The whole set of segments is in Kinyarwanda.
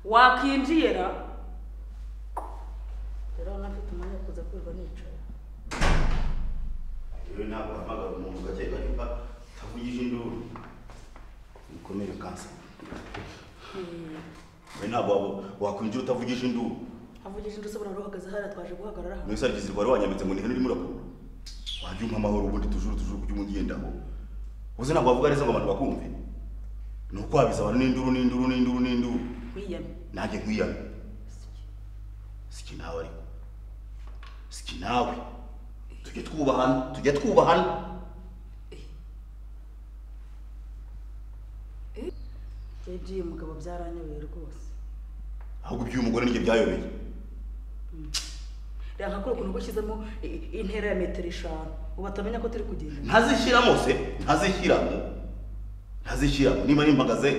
wakwinjira rero urabona mfite umwanya wo kuza kwirirwa nicara rero ntabwo uhamagara umuntu ugakeka nimba utavugije induru bikomere kansa we ntabwo waba- wakwinjira utavugije induru havugije inzu usobora ruhagaze hariya twaje guhagarara hano mwese aragize rwari wanyambitse ngo ni hano urimo urakura wajya umpa amahoro ubundi tujuru tujuru kujya umuntu ugendaho uzi ntabwo wavuga neza ngo abantu bakumve ni uko wabiza abantu n'induru n'induru n'induru n'induru wiyame nanjye nkwiyame siki nawe ariko siki nawe tujye twubahana tujye twubahana jeje uyu mugabo byaranyobeye rwose ahubwo iby'umugore niryo byayobeye reba nka kuri ukuntu uba ushyizemo i- intera ya metero eshanu ubu atamenya ko turi kugenda ntazishyiramo se ntazishyiramo ntazishyiramo niba nimpagaze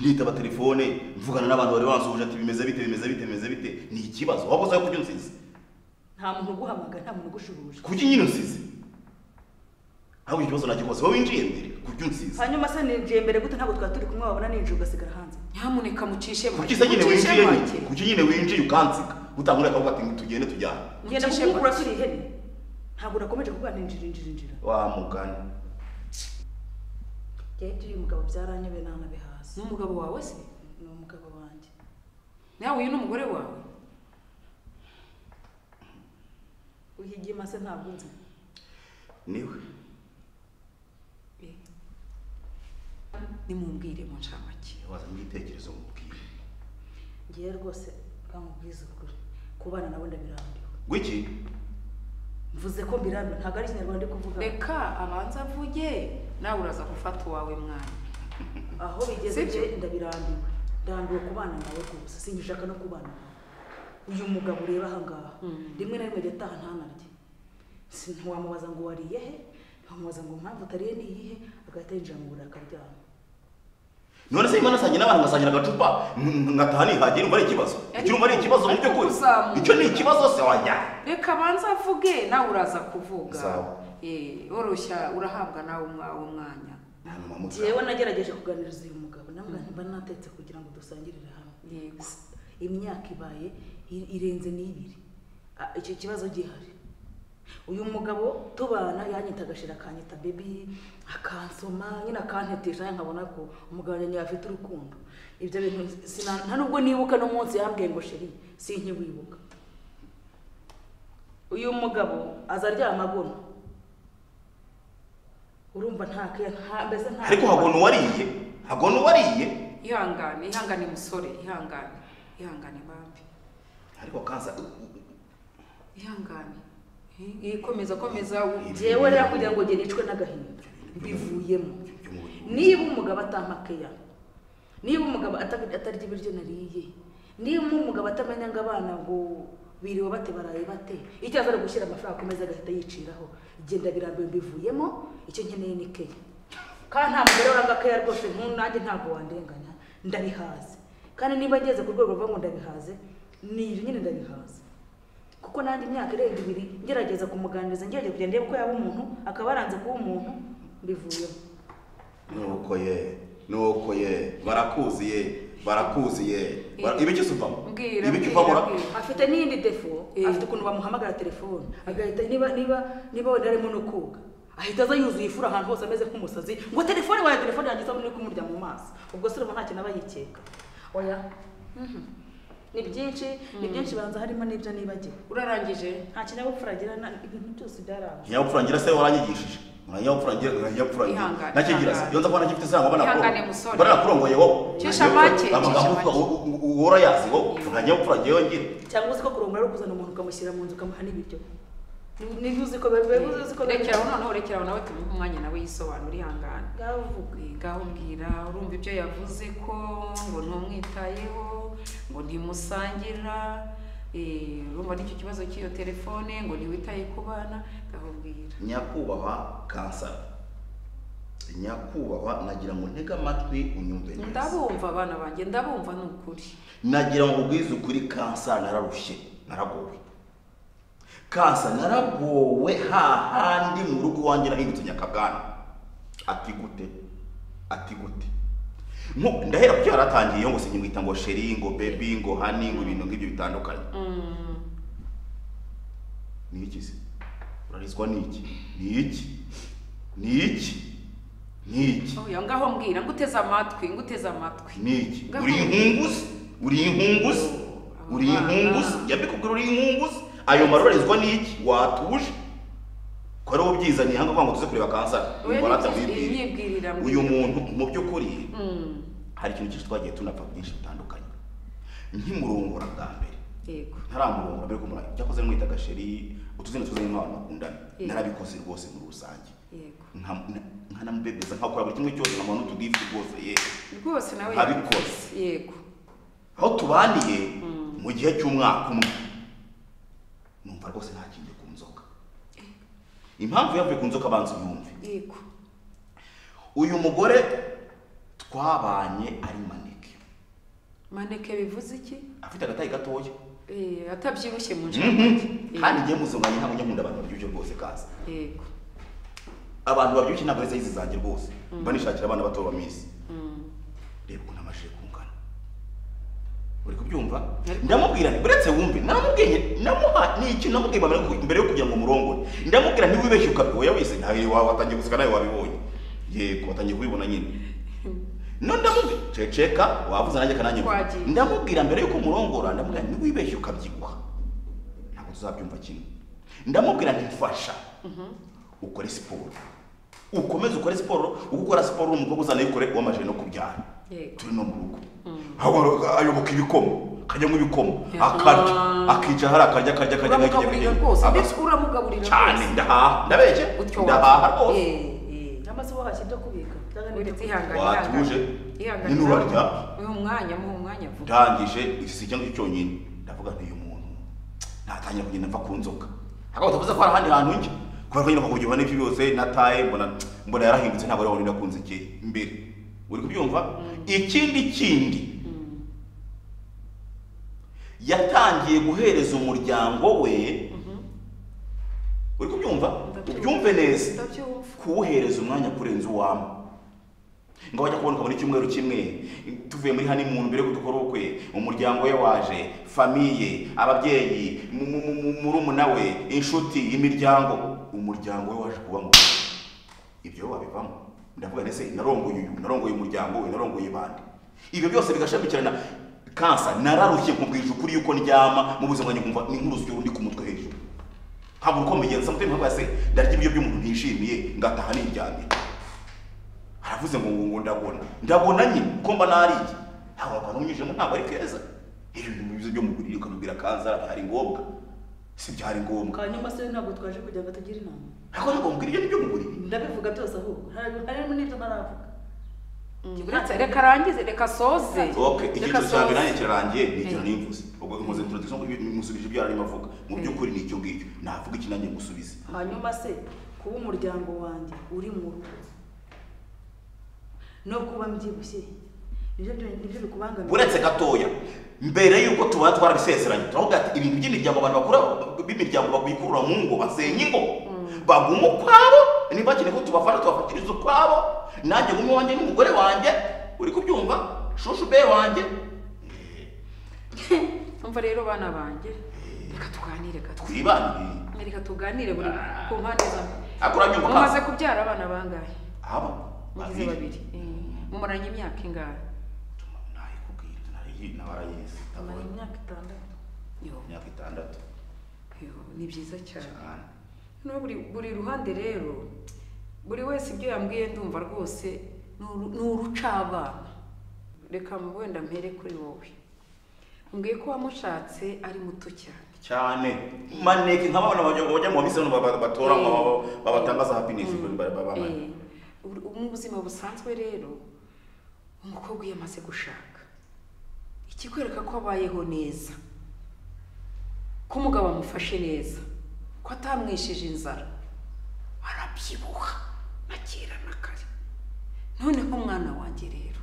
nitaba telefone mvugana n'abantu bari bansuhuje ati bimeze bite bimeze bite bimeze bite ni ikibazo waba uzayo kurya unsize nta muntu uguhamagara nta muntu ugushubuje kurya nyine unsize ahubwo icyo kibazo ntakikoze wowe winjiye mbere kurya unsize hanyuma se ninjiye mbere gute ntabwo twari turi kumwe wabona ninjiye ugasigara hanze nyamuneka mucishe kuki se nyine winjiye kuki nyine winjiye ukansiga utanguye akavuga ati tugende tujyane ngenda Mucishe kukukura make. turi ihene ntabwo nakomeje kuvuga ninjira injira injira wa mugani jeje uyu mugabo byaranyobeye ntanabihaze n'umugabo wawe se ni umugabo wanjye nawe uyu ni umugore wawe uhigima se ntabwo unzi niwe nimumbwire mu ncamake wazanye igitekerezo mubwire ngiye rwose bwamubwiza ukuri kubana nawe ndabirambiwe gwiki mvuze ko mbirambiwe ntabwo ari ikinyarwanda ndi kuvuga reka abanza avuge nawe uraza gufata uwawe mwana aho bigeze Sibyo? njye ndabirambiwe ndambiwe kubana nawe rwose singishaka no kubana nawe uyu mugabo ureba aha ngaha Mm. rimwe na rimwe ajya ataha ntanarye Si- ntiwamubaza ngo wariye he ntiwamubaza ngo impamvu utariye ni iyihe agahita yinjira mu buriri akaryama none se imana sangira n'abantu ngasangira agacupa ng- ngataha nihagiye urumva ari ikibazo icyo urumva ari ikibazo mu by'ukuri Kuzamuka. icyo ni ikibazo se wajyana reka abanza avuge nawe uraza kuvuga Sawa. Eh, woroshya urahabwa nawe umwawe umwanya nta n'umwe amutsa njyewe nagerageje kuganiriza uyu mugabo namwe mba natetse kugira ngo dusangirire hamwe yego imyaka ibaye i- irenze n'ibiri Ah, icyo kibazo gihari uyu mugabo tubana yanyita agashira akanyita bebi akansoma nyine akantetesha nkabona ko umugabo wanjye afite urukundo ibyo bintu sina- nta nubwo nibuka no munsi yambwiye ngo sheri sinkiwibuka uyu mugabo aza aryama agono urumva nta ke nta mbese nta ariko hagona uwariye hagona uwariye ihangane ihangane musore ihangane ihangane bambi ariko kansa ihangane Eh, eh, komeza komeza u- njyewe rero kugira ngo ugere icwe n'agahinda mbivuyemo niba umugabo atampa keya niba umugabo ata- atarya ibiryo nariye niba umugabo atamenya ngo abana ngo biriwe bate baraye bate icyo aza ari gushyira amafaranga akomeza agahita yiciraho igenda birambuye mbivuyemo icyo nkeneye ni keya kandi nta mugore uranga keya rwose nku- nanjye ntabwo wandenganya ndabihaze kandi niba ngeze ku rwego ruvuga ngo ndabihaze ni ibyo nyine ndabihaze kuko nanjye imyaka irenga ibiri ngerageza kumuganiriza ngerageza kugenda ndebe ko yaba umuntu akaba aranze kuba umuntu mbivuyemo nuko ye nuko ye barakuzi ye barakuzi ye Bara- Eh. ibi cyo uvamo Mbwira, ibi cyo mbwira, uvamo mbwira. afite n'iyindi defo Eh. afite ukuntu bamuhamagara telefone agahita niba niba niba wenda arimo no koga ahita aza yuzuye ifura ahantu hose ameze nk'umusazi ngo telefone wayo telefone yanjye isabune uri kumurya mu maso ubwo se urumva nta kintu aba yikeka oya Mhm. ni byinshi ni byinshi banza harimo n'ibyo nibagiwe urarangije nta kinyabupfura agira na- ibintu byose byaranga nyabufurangira se waranyigishije muranyabupfurangira nyabufurangira Ihangane, nakigira se ihangane. iyo nza kubona gifite sana bana Ihangane, musore. bana kurongoye wowe Cisha make, amagambo cisha uvuga make. u- u- u- uhora yazi wowe Yego. muranyabupfurangira yongere cyangwa se ko kurongora ari ukuzana umuntu ukamushyira mu nzu ukamuha n'ibiryo niba uzi ko biba uzi ko rekeraho noneho rekeraho nawe tumuhe umwanya nawe yisobanura ihangane ngaho uvuga gaho mbwira urumva ibyo yavuze ko ngo ntumwitayeho ngo ntimusangira eh, urumva n'icyo kibazo cy'iyo telefone ngo ntiwitaye ku bana gaho mbwira nyakubahwa kansa nyakubahwa nagira ngo ntege amatwi unyumve neza ndabumva abana banjye ndabumva ni ukuri nagira ngo ubwize ukuri kansa nararushye naragowe kansa naragowe hahandi mu rugo iwanjye nahindutse nyakabwana ati gute ati gute Nku- ndahera kuki yaratangiye ngo sinyimwita ngo sheri ngo bebi ngo hani ngo ibintu nk'ibyo bitandukanye ni iki se urarizwa ni iki ni iki ni iki ni iki oya ngaho mbwira nguteze amatwi nguteze amatwi ni iki Ngaho- uri inkunguzi uri inkunguzi uri inkunguzi yabikubwira uri inkunguzi ayo marorizwa ni iki watuje ko ari ubyizaniye hano kugira ngo tuze kureba kansara Oya, Ngo ni iki? wibwira. Nyibwirira, uyu mbwira. muntu mu by'ukuri Mm, hari ikintu cyinshi twagiye tunapfa byinshi bitandukanye nkimurongora bwa mbere yego ntaramurongora mbere kumura cyakoze mwita gasheri utuzina tuzanye n'abantu bakundana Yego. narabikoze rwose muri rusange yego Nka- na- nkanamubebeza nkakora buri kimwe cyose nkamuha n'utugifu rwose ye rwose nawe Abikoze. yego aho tubaniye mu gihe cy'umwaka umwe numva rwose ntakingiye ku nzoka impamvu yavuye ku nzoka abanza uyumve yego uyu mugore twabanye ari maneke maneke bivuze iki afite agatayi gatoya Eh, atabyibushye mu Mhm. nshamake kandi njye muzumanye ntabwo njya nkunda abantu babyibushye rwose kaza yego abantu babyibushye ntabwo ari izi zanjye rwose mba nishakira abana bato bamizi reba ukuntu amajije kungana uri kubyumva Ariko- ndamubwira nti uretse wumve namubwiye namuha ni iki namubwiye mbere yo ku- mbere yo kugira ngo murongore ndamubwira ntiwibeshye ukabyo ya wese ntawe wawe watangiye guseka nawe wabibonye yego watangiye kubibona nyine no ndamubwira ceceka wavuze nanjye kananye Twagiye. ndamubwira mbere yuko murongora ndamubwira ntiwibeshye ukabyibuha ntabwo tuzabyumva kimwe ndamubwira nti mfasha ukore siporo ukomeze ukore siporo uko ukora siporo uri umukobwa uzana yikore wamaje no kubyara yego turi no mu rugo Ahubwo ayoboka ibikomo kajyamo ibikomo Yeah. akarya akica hari akarya akarya akarya uramugaburira rwose mbese uramugaburira cyane rwose ndahaha ndabeshye utyo ndahaha rwose amaze wahashye ibyo kubika cyangwa ni ibyo kubika? Watuje. ihangane Ni nurarya. uyu mwanya muha umwanya vuba ndangije igisiga cyangwa icyo cyonyine ndavuga nti uyu muntu natangira kugenda mva ku nzoka ariko batavuze ko hari ahandi hantu njya kubera ko nyine kuko ubona n'ibyo byose nataye mbona mbona yarahindutse ntabwo arabona nakunze igihe imbere uri kubyumva ikindi kindi yatangiye guhereza umuryango we uri kubyumva Ndabyumva. ubyumve neza ndabyumva kuwuhereza umwanya kurenza uwama ngo wajya kuboneka muri cyumweru kimwe tuvuye muri honeymoon mbere yuko dukora ubukwe umuryango we waje famiye ababyeyi mu- mu- mu- mu- murumuna we inshuti imiryango umuryango we waje kubamo ibyo wabivamo ndavuga ndetse narongoye uyu narongoye umuryango we narongoye bande ibyo byose bigashamikirana kansa nararushye nkubwije ukuri yuko ndyama mu buzima nkumva ni nk'urusyo rundi ku mutwe hejuru ntabwo uko mbigenza mutwe ntabwo se ndarya ibyo by'umuntu ntishimiye ngataha niryamye aravuze ngo ngo ngo ndabona ndabona nyine ko mba nariye ntabwo abantu unyujemo ntabwo ari keza iyo ibintu bivuze byo mu buriri ukamubwira kansa byari ngombwa si byari ngombwa hanyuma se ntabwo twaje kugira ngo tugira inama ariko ntabwo mubwira ibyo ni byo mu buriri ndabivuga byose ahubwo hari- harimo n'ibyo ntaravuga uretse reka arangize reka asoze Ok, reka icyiciro cya mbere asoze nanjye kirarangiye ni icyo Eh. nimvuze ubwo muze introduction kuko musubije ibyo yarimo avuga mu by'ukuri ni icyo ngicyo navuga iki nanjye musubize hanyuma se kuba umuryango wanjye uri mu rugo no kuba mbyibushye nibyo byo- nibyo bikubangamira uretse gatoya mbere y'uko tuba twarabisezeranye turavuga ati ibintu by'imiryango abantu bakura b'imiryango babikurura mu ngo basenya ingo baguma ukwabo niba bakeneye ko tubafasha tubafatiriza ukwabo nanjye ngumye wanjye n'umugore wanjye uri kubyumva shushu be wanjye umva rero bana banjye reka tuganire gato twibanire reka tuganire buri ku mpande zombi ariko uranyumva mumaze kubyara abana bangahe aba mugize babiri Eh, mumaranye imyaka ingahe nayikubwira narayi- nabarayizi amara tabona imyaka itandatu yo imyaka itandatu yo ni byiza cyane cyane no buri buri ruhande rero buri wese ibyo yambwiye ndumva rwose ni uru- ni urucabana reka mu wenda mpere kuri wowe mbwiye ko wamushatse ari muto cyane cyane maneke nka babona bajya bajya mu bamisa batora ngo baba- babatangaza happiness ibintu bari babamanye Eh, ur- mu buzima busanzwe rero umukobwa iyo amaze gushaka ikikwereka ko abayeho neza ko umugabo amufashe neza ko atamwisheje inzara arabyibuha na kera na kare noneho umwana wanjye rero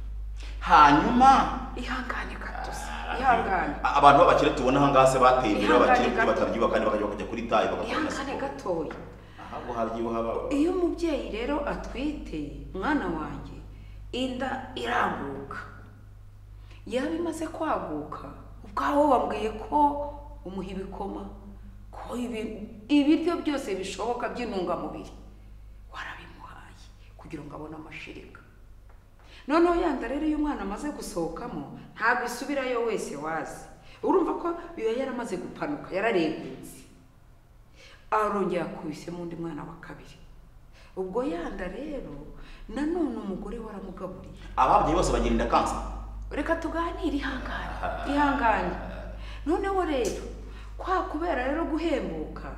hanyuma ihangane gato se, ihangane a- abantu b'abakire tubona aha ngaha se bateye imbere Ihangane abakire gato. batabyuba kandi bakajya kujya kuri tayi bagakora na ihangane siporo gatoya ahabwo haryibuha iyo umubyeyi rero atwite mwana wanjye inda iranguka yaba imaze kwaguka ubwawo wabwiye ko umuha ibikoma ko ibi- ibiryo byose bishoboka by'intungamubiri warabimuhaye kugira ngo abone amashereka noneho ya nda rero iyo umwana amaze gusohokamo ntabwo isubirayo wese wazi urumva ko biba yaramaze gupanuka yararengutse arongera akubisemo undi mwana wa kabiri ubwo yanda rero nanone umugore waramugaburiye ababyeyi bose bagira inda kansa reka tuganire ihangane ihangane noneho rero kwa kubera rero guhembuka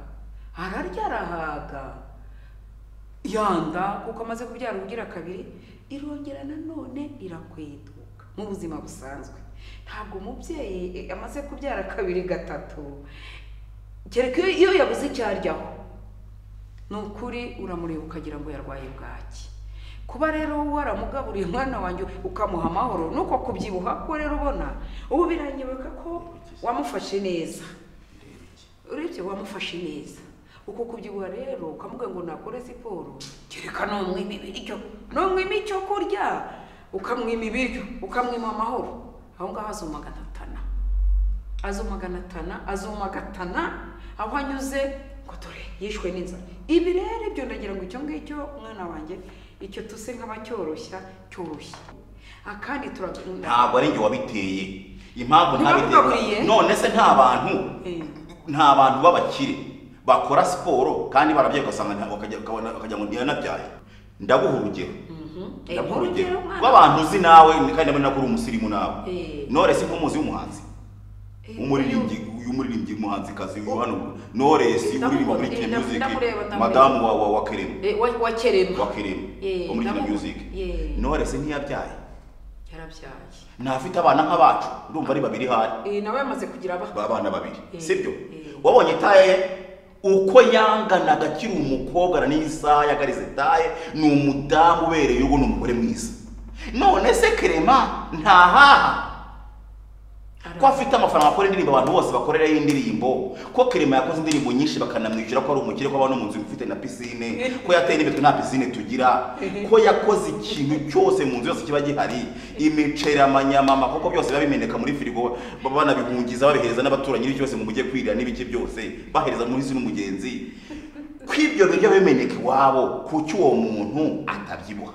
ararya arahaga yanda kuko amaze kubyara ubugira kabiri irongera nanone irakweduka mu buzima busanzwe ntabwo umubyeyi eh, amaze kubyara kabiri gatatu kereka iyo- iyo yabuze icyo aryaho ni ukuri uramureba ukagira ngo yarwaye bwaki kuba rero waramugaburiye umwana wanjye ukamuha amahoro nuko kubyibuha ko rero ubona ubu biranyibuka ko wamufashe neza urebye wamufashe neza uko kubyibuha rero ukamuga ngo nakore siporo kereka n'umwima ibiryo n'umwima icyo kurya ukamwima ibiryo ukamwima amahoro aho ngaho azumaganatana azumaganatana azumagatana aho anyuze ngo dore yishwe n'inzara ibi rero ibyo ndagira ngo icyo ngicyo umwana wanjye icyo tuse nk'abacyoroshya cyoroshye akandi turagunda ntabwo ari njye wabiteye impamvu Ntiwabigaburiye? ntabiteye none se nta bantu Eh. nta bantu b'abakire bakora siporo kandi barabyaye ugasanga nta- ukajya- ukabona ukagira ngo ntiyanabyaye ndaguha urugero ndaguha urugero rw'abantu uzi nawe kandi nabona ko uri umusirimu nawe Eh. noresi nk'umuzi w'umuhanzi umuririmbyi uyu muririmbyi muhanzikazi uyu hano noresi uririmba muri kina Ndamukunda, music ndamureba, ndamureba. madamu wa wa wa kerema wakerema wa kerema Eh, wo muri kina ndamu- music Yeah. noresi ntiyabyaye yarabyaye ntafite abana nk'abacu urumva ari babiri hari Eh, nawe yamaze kugira aba babana babiri Eh, sibyo eh. wabonye taye uko yanganaga akiri umukobwa na n'isaha yagarize taye ni umudamu ubereye urugo ni umugore mwiza none se kerema ntahaha ko afite amafaranga akora indirimbo abantu bose bakoreraho indirimbo ko kerema yakoze indirimbo nyinshi bakanamwishyura ko ari umukire ko abana mu nzu ifite na pisine ko yateye n'imitwe nta pisine tugira ko yakoze ikintu cyose mu nzu yose kiba gihari imiceri amanyamama kuko byose biba bimeneka muri firigo baba banabihungiza babihereza n'abaturanyi ibyo byose mu mujye kwirira n'ibiki byose bahereza muri izi n'umugenzi ko ibyo biryo bimeneka iwabo kuki uwo muntu atabyibuha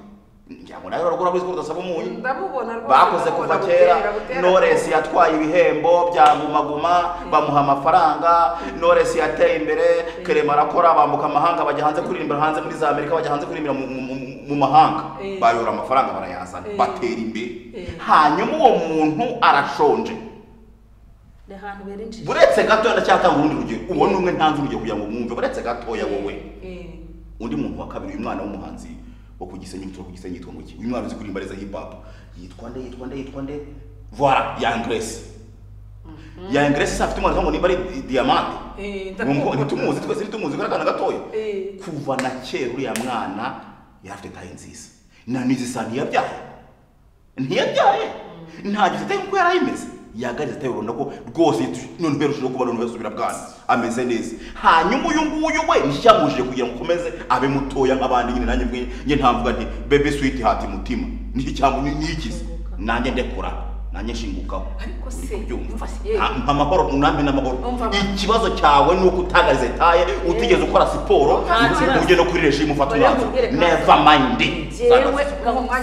ngira ngo nawe uragura ko udasaba umunyu ndamubona rwose, bakoze ndamubona kuva butera, kera butera. noresi yatwaye ibihembo bya gumaguma bamuha amafaranga noresi yateye imbere kerema arakora bambuka amahanga bajya hanze kuririmbira hanze muri za amerika bajya hanze kuririmbira mu- mu- mu- mu mahanga Eh. bayora amafaranga barayazana Eh. batera imbere Eh. hanyuma uwo muntu arashonje ni ahantu berinjije buretse gatoya ndacyatanga urundi rugero ubona umwe ntanze urugero kugira ngo mwumve buretse gatoya wowe Eh, undi muntu wa kabiri uyu mwana w'umuhanzi wo ku Gisenyi turi ku Gisenyi yitwa ngo iki uyu mwana uzi kuririmba neza hip hop yitwa nde yitwa nde yitwa nde voilà ya Grace ya Grace se afite umwana ngo nimba ari diamante ngo eh, ndamubona. ntitumuzi twese ntitumuzi kandi gatoya Eh. kuva na kera uriya mwana yari afite taye nziza na nizisa ntiyabyaye ntiyabyaye nta gifite kuko yari ayimeze yagarize tayo urabona ko rwose yitu- none mbere ushobora kuba none basubira bwana ameze neza hanyuma uyu nguyu we nshyamuje kugira ngo ukomeze abe mutoya nk'abandi nyine nanjye mwe njye ntavuga nti bebe switi hati mutima ni cyangwa ni ikize nanjye ndekura nanjye nshingukaho Ariko se, Uri kubyumva? umva se, ye- Ah, mpa amahoro unampe n'amahoro Umva- ikibazo cyawe ni uko utagarize taye utigeze ukora siporo Nta kibazo. ujye no kuri regime ufata Oya, umwanzuro mubwire kandi. neva mayindi yewe Uwo mwanya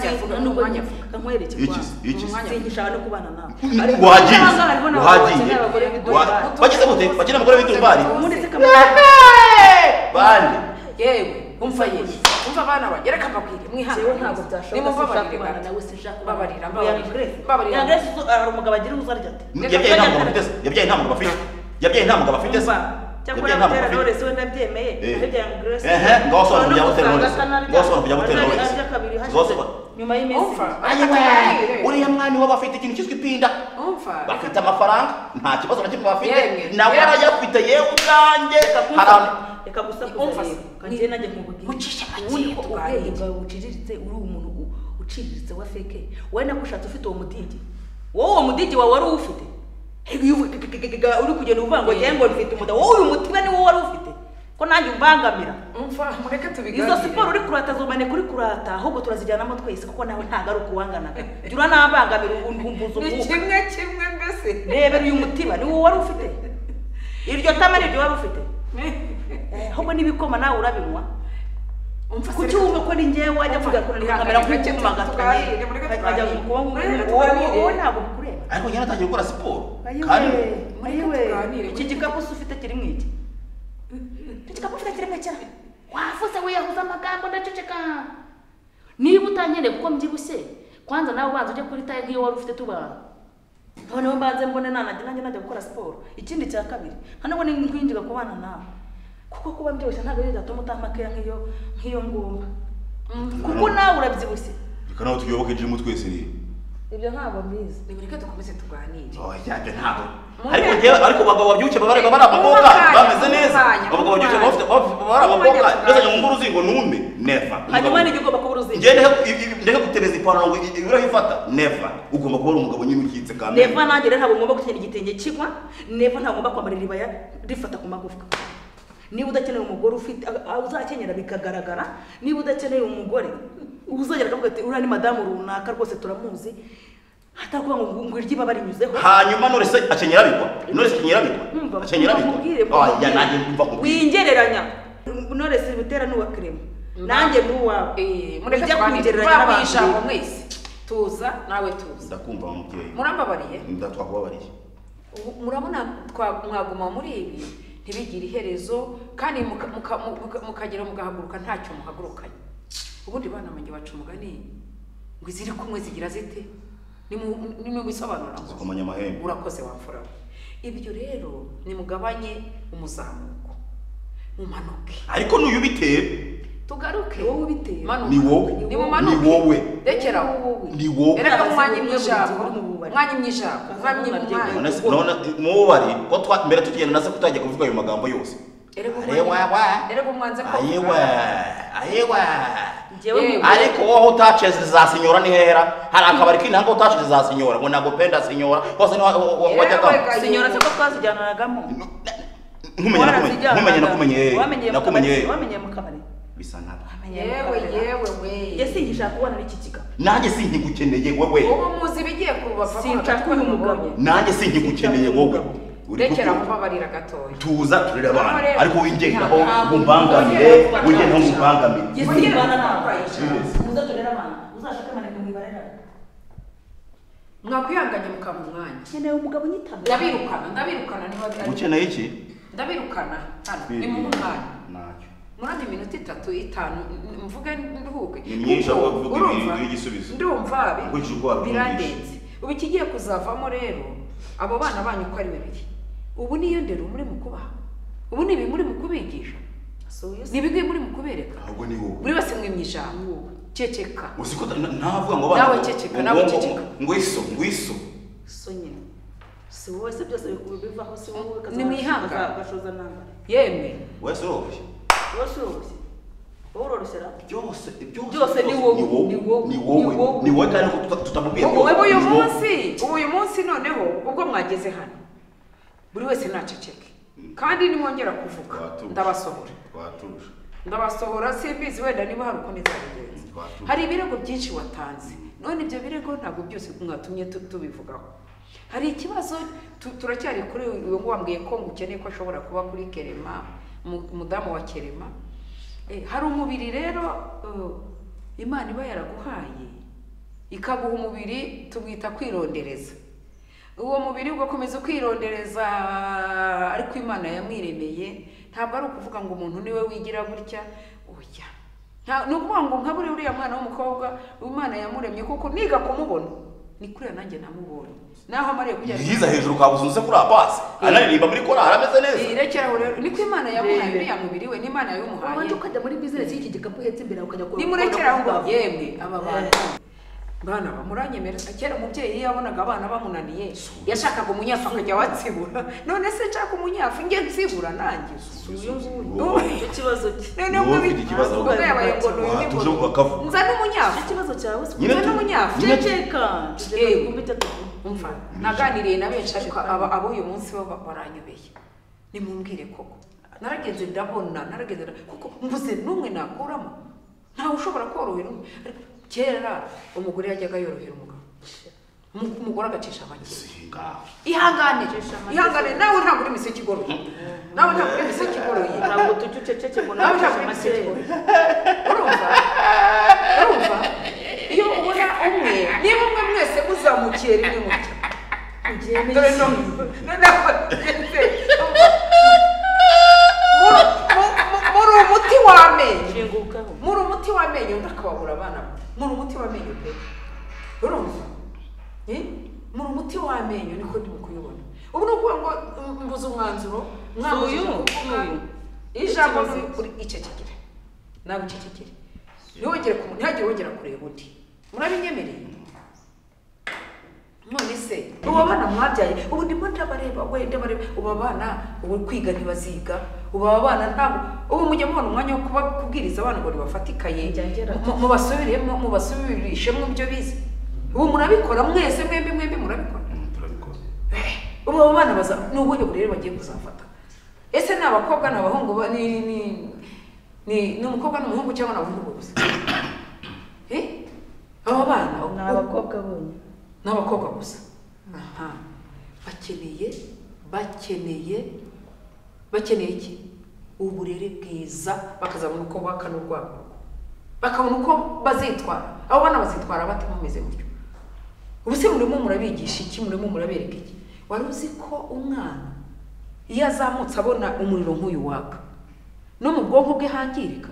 avuga, uwo mwanya avuga. kamwerekeye Iki se, iki se. sinkishaka no kubana nawe wagiye Ariko hariho n'abagabo wagiye bakeneye abagore Wa- b'idolari. bagize gute bagize abagore b'idolari ubundi se kamwe Ehe! bande yewe umva yewe umva abana banjye reka mbabwire mwihangane jewe ntabwo byashoboka sinshaka kubana nawe sinshaka kubana nawe. babarira Oya, babarira Grace. babarira Ya Grace, so- hari umugabo agira uzarya ati yabyaye nta mugabo afite se yabyaye nta mugabo afite yabyaye nta mugabo afite Umva, se cyakora Yabyaye nta mugabo butera afite. Knowless we nabyemeye Eh. nabyaye ngo Grace Ehe, ngaho sobanura None kujya ubu butera usanga Knowless. asa n'arya- Ngaho sobanura kujya butera arya- Knowless. arya kabiri Ngaho hashize, sobanura. nyuma y'iminsi Umva, ibiri. Ayiwe, Ayiwe. uriya mwana iwabo afite ikintu cyitwa ipinda umva reka bafite amafaranga nta kibazo na kimwe bafite Yemwe. nawe arayafite yewe ubwanjye Kumva, hari reka gusakuza Umva se, rero kanjye najya nkubwira mucishe make ubundi ko tuganire. ubwenge bwawe buciriritse uri umuntu u- uciriritse wa feke wowe nakushatse ufite uwo mudigi wowe uwo mudigi wawe wari uwufite Hey, iyo uvu- uri kugenda uvuga ngo Eh. njyewe ngo mfite umudamu wowe uyu mutiba niwo wari ufite ko nanjye umbangamira umva mureke tubiganire izo siporo uri kurata zumane kuri kurata ahubwo turazijyanamo twese kuko nawe ntabwo ari ukuwanganaga jya uranambangamira ubundi wumvuza ni umwuka kimwe kimwe mbese rebera uyu mutiba ni wowe wari ufite iryo tama ni iryo wari ufite Eh, ahubwo n'ibikoma nawe urabinywa umva kuki wumva ko ni ngewe wajya Umva, tugakorera ihangane, kamera mureke nk'ukumaga tuganire, mureke tukajya mu tuganire. kuboko Mureke tuganire. wowe ntabwo bikureba ariko njyewe natangiye gukora siporo kandi ayiwe ayiwe tuganire. iki gikapu se ufite kirimo iki iki gikapu ufite kirimo iki wavuze wiyahuza amagambo ndaceceka niba utankeneye kuko mbyibushye kwanza nawe ubanza ujye kuri taye nk'iyo wari ufite tubana noneho mbanze mbone nanajya nanjye najya gukora siporo ikindi cya kabiri nka nubwo ni nkwinjiga ku bana nawe kuko kuba mbyibushye ntabwo ari byo byatuma utamakeya nk'iyo nk'iyo ngomba kuko nawe urabyibushye reka nawe tuyoboke jimu twese rero ibyo ntabwo mbizi mureke dukomeze tuganire yajya ntabwo ariko njyewe ariko abagabo babyukiye baba baba ari abakobwa bameze neza abagabo babyukiye baba bafite- baba baba ari abakobwa ndazanye mu nguru uzingo nume neva hanyuma ni igomba kuba uruzingo njye ndeke gutereza ipantaro ngo ibiraho ifata neva ugomba kuba ari umugabo nyine ukitse kandi neva nanjye rero ntabwo ngomba gukenyera igitenge kigwa neva ntabwo ngomba kwambara iribaya rifata ku magufwa niba udakeneye umugore ufite a- a- uzakenyera bikagaragara niba udakeneye umugore uzagera akavuga ati uriya ni madamu runaka rwose turamuzi atakuvuga ngo ngo iryiba barinyuzeho hanyuma norese akenyera abikwa norese akenyera abikwa Umva, akenyera mubwire, abikwa oya nanjye mva nkubwire wingereranya noresi butera n'uwa kirema nanjye n'uwawe Eh, mureke ujya tuganire kungereranya n'abantu tuba mu ijambo mwese tuza nawe tuza ndakumva wa mubyeyi murambabariye ndatwakubabariye Ubu murabona twa- mwaguma muri ibi ntibigire iherezo kandi muka- muka- muka- mukagera mugahaguruka ntacyo muhagurukanye ubundi bana banjye baca umugani ngo iziri kumwe zigira zite nimubisobanura zikomanya amahembe urakoze wamfura we. ibyo rero nimugabanye umuzamuko mumanuke ariko n'uyu bitera tugaruke Ni wowe ubitera. Manuka. Ni wowe. nimumanuke Ni wowe. rekera aho Ni wowe. ereka Abazimu umwanya bamwe mw'ijambo buri gihe bari mu bubari. umwanya mw'ijambo umwanya Abazimu mw'umwanya. barya none se none mubari ko twa mbere tugenda nase kutajya kuvuga ayo magambo yose Erega Arewa, wa. umwanya- erega umwanze ko ayewe ayewe Njyewe Yewe. ariko wowe utaceze za sinyora ni hera hari akabari k'intango utaceze za sinyora ngo ntabwo penda sinyora hose niho wa- wa- wajyagamo Yewe. sinyora se ko twazijyananagamo nkumenye nakumenye nkumenye wamenyeye mu kabari nakumenye nakumenye wamenyeye mu kabari bisa nkaho yewe yewe we yewe singishaka kubana n'iki kigapo nanjye sinkigukeneye wowe ubu muzi ibigiye kuba Sinshaka uyu mugabo. nanjye sinkigukeneye wowe uri rekera gukura kubabarira gatoya tuza turere Aho abana rero. ariko wingendaho Ntabwo. umbangamire Ntabwo. wingendaho umbangamire yewe Wongere singana nawe kubakoresha. uzaturere abana uzashake amaneka mu ibara yawe mwakwihanganye mukaba umwanya nkeneye umugabo unyitabira ndabirukana ndabirukana niba ukeneye iki ndabirukana hano ni mu mwanya murane iminota itatu itanu n- mvuge nduhuke Ni myinshi Kuko ahubwo uvuga urumva, ibintu y'igisubizo. ndumva Kuko bi- ikirwa byumvise. birandenze ubu ikigiye kuzavamo rero abo bana banyu uko ari babiri ubu niyo ndero muri mu kubaha ubu ni ibi muri mu kubigisha ni ibigwi muri mu kubereka ahubwo ni wowe buri wese mwimye ijambo ceceka uzi ko ntavuga ngo Nawe ceceka, nawe ceceka. ngwiso ngwiso so nyine si wowe se byose bikubi bivaho si wowe Ni mwihangane. gashoza nambara yemwe wese uroroshye wowe si woroshye wowe uroroshera byose Byose ni wowe, ni wowe, ni wowe ni wowe. ni wowe kandi ko tuta- tutamubwiye ubu ubu uyu ni wowe. munsi ubu uyu munsi noneho ubwo mwageze hano buri wese ntaceceke kandi nimwongera kuvuga Twatuje. ndabasohora twatuje ndabasohora simbizi wenda niba hari uko nizabigenza Twatuje. hari ibirego byinshi watanze none ibyo birego ntabwo byose mwatumye tu- tubivugaho hari ikibazo tu- turacyari kuri uyu nguyu wambwiye ko ngukeneye ko ashobora kuba kuri kerema mu- umudamu wa kerema Eh, hari umubiri rero eh, imana iba yaraguhaye ikaguha umubiri tuwita kwirondereza uwo mubiri ugakomeza ukirondereza ariko imana yamwiremeye ntabwo ari ukuvuga ngo umuntu niwe wigira gutya oya Nta- ni ukuvuga ngo nkabure uriya mwana w'umukobwa imana yamuremye kuko niga kumubona ni kuriya nanjye namubonye naho amariye kujya yiza hejuru kabuze unze kuri abasi anaririmba muri korali ameze neza irekeraho rero ni ko imana yamuhaye Rebe. uriya mubiri we n'imana yabimuhaye wabanje ukajya muri bizinesi y'iki gikapu uhetse imbere ukajya kureba nimurekera aho ukabona ngaho ko yemwe aba bantu bana bamuranyemera kera umubyeyi iyo yabonaga abana bamunaniye yashakaga umunyafu akajya watsibura none se nshaka umunyafu njye nsibura nanjye uyu nguyu Wowe. icyo kibazo cye none Wowe ubwo ufite ikibazo ubwo yabaye ngo ni uyu Watuje ukavuga. nza n'umunyafu icyo kibazo cyawe si Nyine Nyine tu- n'umunyafu. nyine tu- ceceka Yewe. tugeze ku bitatu umva naganiriye na benshi ariko aba- abo uyu munsi bo baranyobeye nimumbwire koko naragenze ndabona naragenze nda- kuko mbuze n'umwe nakuramo ntawe ushobora korohera undi ariko kera umugore yajyaga yorohera umugabo Umu- umugore agacisha make singaho ihangane Acisha make. ihangane nawe ntabwo uri imiseke igoroye nawe ntabwo uri imiseke igoroye ntabwo tujya uceceke ngo nawe ntabwo ntabwo uri amaseke imiseke igoroye urumva urumva iyo ubona umwe niba umwe mwese muzamukiye rimwe mutya ugiye dore no nabagenze muri umuti w'amenyo shingukaho muri umuti w'amenyo ndakababura abana muri umuti w'amenyo pe urumva Eh? muri umuti w'amenyo niko ndimo kuyibona ubu ni ukuvuga ngo mm, mbuze umwanzuro mwabuze Suyu, ijambo suyu. kuvuga. ijambo ni Ikibazo. uri icecekere ntabwo ucecekere ntiwongere ku ntihagire wongera kureba undi murabinyemereye none se ubu abana mwabyaye ubu ndimo ndabareba we ndabareba ubu abana ubu kwiga ntibaziga ubu aba bana ntabwo ubu mujya mubona umwanya wo kuba kubwiriza abana ngo nibafate ikaye Njya ngera mu- mu- mubasubiremo mubasubirishemo ibyo bize ubu murabikora mwese mwembi mwembi murabikora turabikora ubu abo bana baza ni ubuhe burere bagiye kuzafata ese ni abakobwa ni abahungu ba- ni ni ni ni umukobwa n'umuhungu cyangwa ni abahungu gusa Eh? aba bana ni uko- abakobwa bonye ni abakobwa gusa aha bakeneye bakeneye bakeneye iki uburere bwiza bakazabona uko bakana urwabo bakabona uko bazitwara abo bana bazitwara bate mumeze gutyo ubu se murimo murabigisha iki murimo murabereka iki wari uzi ko umwana iyo azamutse abona umuriro nk'uyu waka no mu bwonko bwe hangirika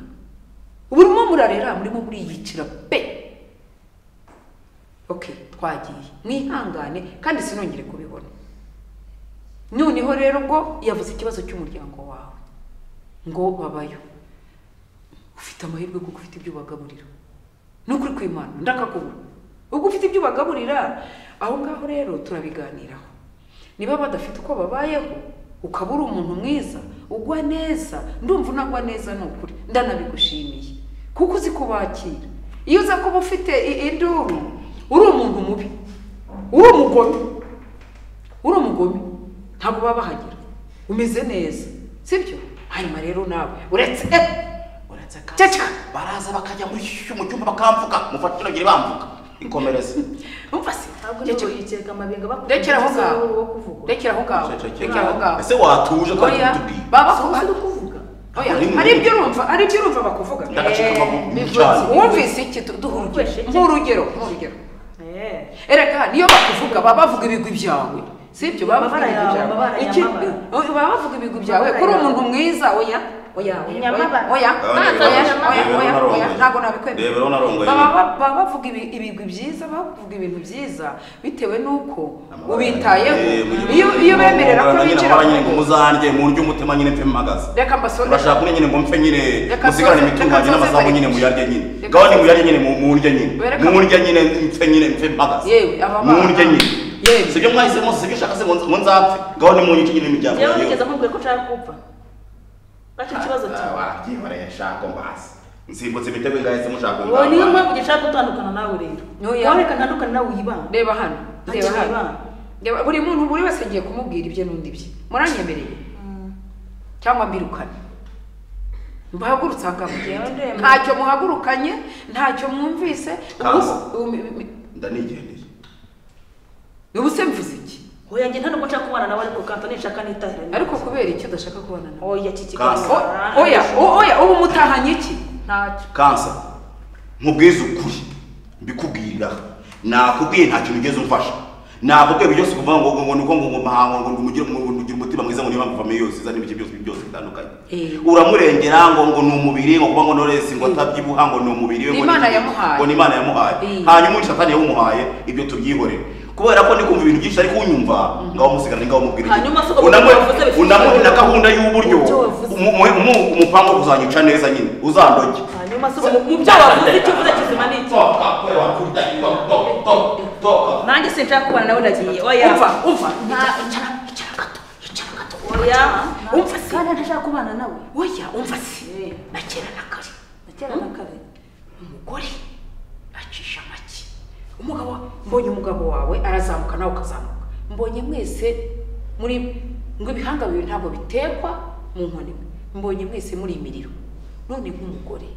ubu urimo murarera murimo muriyicira pe okay twagiye mwihangane kandi sinongere kubibona noneho rero ubwo yavuze ikibazo cy'umuryango wawe ngo babayo ufite amahirwe kuko ufite ibyo ubagaburira ni ukuri kw'imana ndakakubura ubwo ufite ibyo ubagaburira aho ngaho rero turabiganiraho niba badafite uko babayeho ukaba uri umuntu mwiza ugwa neza ndumva unagwa neza ni ukuri ndanabigushimiye kuko uzi kubakira iyo uza kuba ufite i- induru uri umuntu mubi uri umugome uri umugome ntabwo baba bahagera umeze neza sibyo hanyuma rero nawe uretse uretse ko Ceceka. baraza bakajya muri shyushyu mu cyumba bakamvuga mufata kiragire bamvuga ikomereze umva se ntabwo ceceka. nibo yikeka amabinga Rekera aho ngaho. wo kuvuga rekera aho ngaho Cecekera. rekera aho ngaho ese watuje kandi oya utubwiye baba si kuba- kuvuga oya Uri mu- hari ibyo urumva hari ibyo urumva bakuvuga ndagacika Eh, amaguru bivutse. cyane wumvise iki Tu- duha Wumvise iki? urugero nk'urugero nk'urugero eh erega niyo bakuvuga baba bavuga ibigwi byawe sibyo baba bavuga Amabara ibigwi yawe, byawe amabara Iki- nyamabara. baba bavuga ibigwi byawe Amabara kuri yawe. umuntu mwiza oya oya oya, Nyamabara. oya Abandi oya oya bibabaje. oya Rebero oya oya narongoye. ntabwo nabikwemera Rebero narongoye. baba ba- baba bavuga ibi- ibigwi byiza bavuga ibintu byiza bitewe n'uko Amabara ubitayeho yanjye, mujye iyo iyo mubona bemerera ko amabara nyine binjira amabara mu nyine ngo rugo muzarye murye umutima nyine mpe mpagaze reka mbasore urashaka ko nyine ngo mpfe nyine Reka musigarane nsoze- imitungo reka yanjye nsoze n'amasambu bari- nyine muyarye nyine Reka gahunda nsoze- murye nyine mu- murye nyine Wereka- murye nyine mpfe nyine mpfe mpagaze yewe aba bana murye nyine yewe si ibyo mwahisemo si ibyo ushaka se ngo nz- ngo nzapfe gahunda munyice nyine imiryango yewe yanjye nigeze amubwiye ko nshaka kupfa bacyo ikibazo cyawe wabyihoreye nshaka mbazi nsimbutse imitego ngahisemo nshaka ngo niyo mbazi mpamvu gishaka gutandukana nawe rero Oya. wowe reka ntandukane nawe wibanga reba hano reba Ntakiri hano bana. Reba- buri muntu buri wese agiye kumubwira ibye n'undi bye muranyemereye cyangwa mbirukane muhagurutse Njyewe akamugenda ndemera. ntacyo muhagurukanye ntacyo mwumvise Kaza. ubu- ubu- ubu- ndanigendeye ubu se mvuze iki oya njye nta nubwo nshaka kubana nawe ariko kanto nishaka nitahira nawe. ariko kubera icyo udashaka kubona nawe oya iki Kasi. O- oya o- oya ubu mutahanye iki ntacyo kansa nkubwize ukuri mbikubwirira nakubwiye nta kintu ugeze umfasha nakubwiye ibyo byose kuvuga ngo ngo ngo ni uko ngo ngo mahango ngo ngo mugire ngo ngo ugire umutima mwiza ngo niba mvame yose izana ibice byose byose bitandukanye Eh. uramurengera ngo ngo ni umubiri ngo kuba ngo noresi ngo atabyibuha ngo ni umubiri we Ni ngo ni Imana iki, yamuhaye. ngo ni imana yamuhaye Eh. hanyuma undi satani yawumuhaye ibyo tubyihorere kubera ko ndi kumva ibintu byinshi ariko unyumva ngaho musigarane ngaho mubwira iki. Hanyuma se uko Unamuhe- wavuze bifite unamuhe na icyo gahunda y'uburyo Icyo wavuze. umu- umu- umu- umupangu kuzanyica neza nyine uzandoge hanyuma se mu- mu byo wavuze icyo uvuze kizima ni iki nanjye sinshaka kubana nawe ndagiye oya umva umva Nta- icara icara gato icara gato oya umva se kandi ntashaka kubana nawe oya umva se Eh. na kera na kare na kera na kare umugore acisha make umugabo mbonye umugabo wawe arazamuka nawe ukazamuka mbonye mwese muri ngo ibihanga bibiri ntabwo bitekwa mu nkoni imwe mbonye mwese muri imiriro none nk'umugore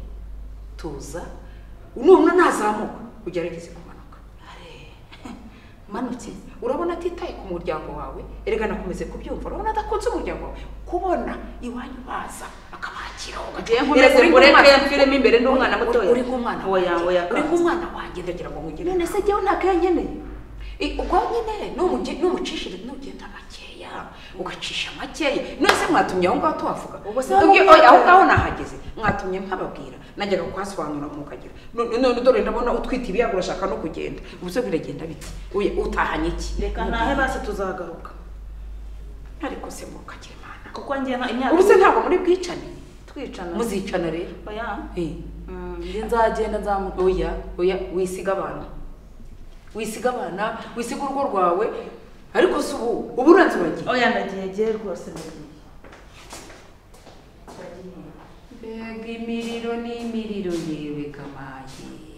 tuza nubona ntazamuka ugerageze kumanuka manutse urabona atitaye ku muryango wawe erega nakomeze kubyumva urabona adakunze umuryango wawe kubona iwanyu baza akabakira Ngiye nkomeze kureke mviremo imbere ndi umwana mutoya. uri nk'umwana Oya, wanjye. oya, uri kanzu. nk'umwana wanjye ndagira ngo nkugire none se jyewe nta kayo nkeneye I- ubwo nyine numugi- numucishire nugenda makeya ugacisha makeya nose mwatumye aho ngaho tuhavuga Ubwo se Tubwi- wamubwira- oya, aho ngaho nahageze mwatumye mpababwira najyaga kuhasobanura mukagira none none dore ndabona utwite ibiyago urashaka no kugenda ubu se biragenda bite Uye, utahanye iki reka Mubwire. ntahe basi tuzagaruka ariko se mukagira imana kuko njye nta- imyaka ubu se ntabwo muri bwicane twicana muzicana rero oya Eh. Mm, njye nzagenda nzamuta oya oya wisiga abana wisiga abana wisiga urugo rwawe ariko si ubu ubu uranze uragiye oya ndagiye giye rwose ndagiye mbega imiriro n'imiriro yewe kamaye